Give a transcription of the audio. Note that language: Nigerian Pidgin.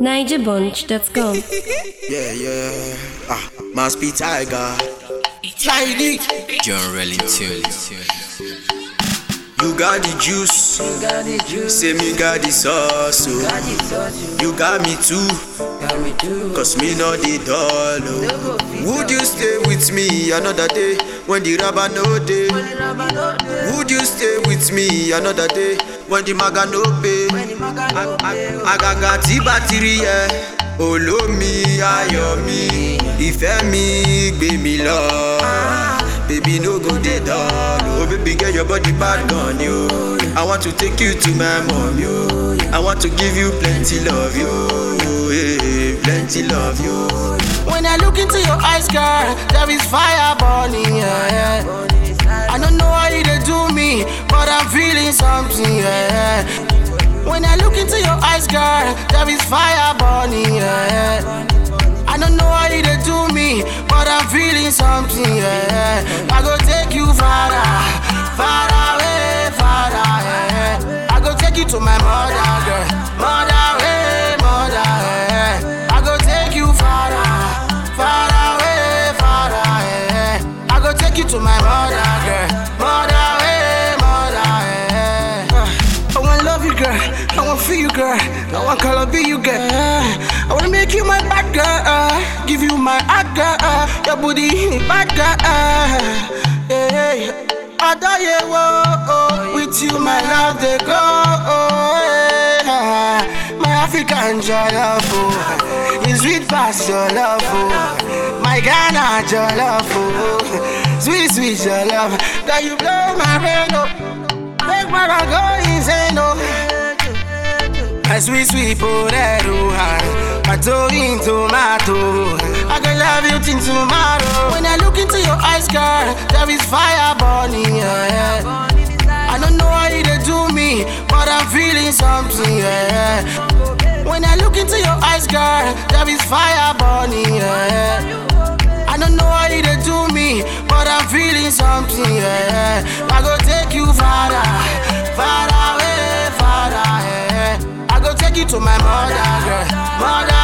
NigerBunch.com. Yeah, yeah. Ah, must be Tiger. Tiny. John Relling You got the juice. Say me got the sauce. Oh. You got me too. Cause me not the doll. Oh. Would you stay with me another day when the rubber no day? Would you stay with me another day when the maga no pay? Agaga tí bátìrì yẹ, olómi ayọ̀ mi, ìfẹ́ mi gbé mi lọ. Baby no go dey dull, oh baby get your body bad gun yo. I want to take you to my mom yo. I want to give you plenty love yo, hey, plenty love yo. When I look into your eyes, girl, there is fire burning. Yeah, yeah. I don't know how you they do me, but I'm feeling something. Yeah. When I look into your eyes, girl, there is fire burning. Yeah. I don't know how you they do me, but I'm feeling something. Yeah. I go take you far, far away, far away. I go take you to my mother, girl, mother way, mother. Yeah. I go take you far, far away, far away. I go take you to my mother, girl, mother way, mother. Yeah. I wanna love you, girl. I wanna feel you, girl. I wanna color be you, girl. I wanna make you my bad girl. Give you my heart, girl. Your booty, bad girl. Yeah, yeah. I die, whoa, oh. With you, my love, they go. Oh, yeah. My African jollof, oh. It's sweet past your love, oh. My Ghana jollof, oh. Sweet, sweet your love. That you blow my brain, oh. Make my heart go insane, oh. My sweet, sweet potato, my toe in tomato. I can love you till tomorrow. When I look into your eyes, girl, there is fire burning. Yeah, yeah. I don't know how you they do me, but I'm feeling something. Yeah, yeah. When I look into your eyes, girl, there is fire burning. Yeah, yeah. I don't know how you they do me, but I'm feeling something. Yeah, I go take you farther, far away, far away. I go take you to my mother, girl, mother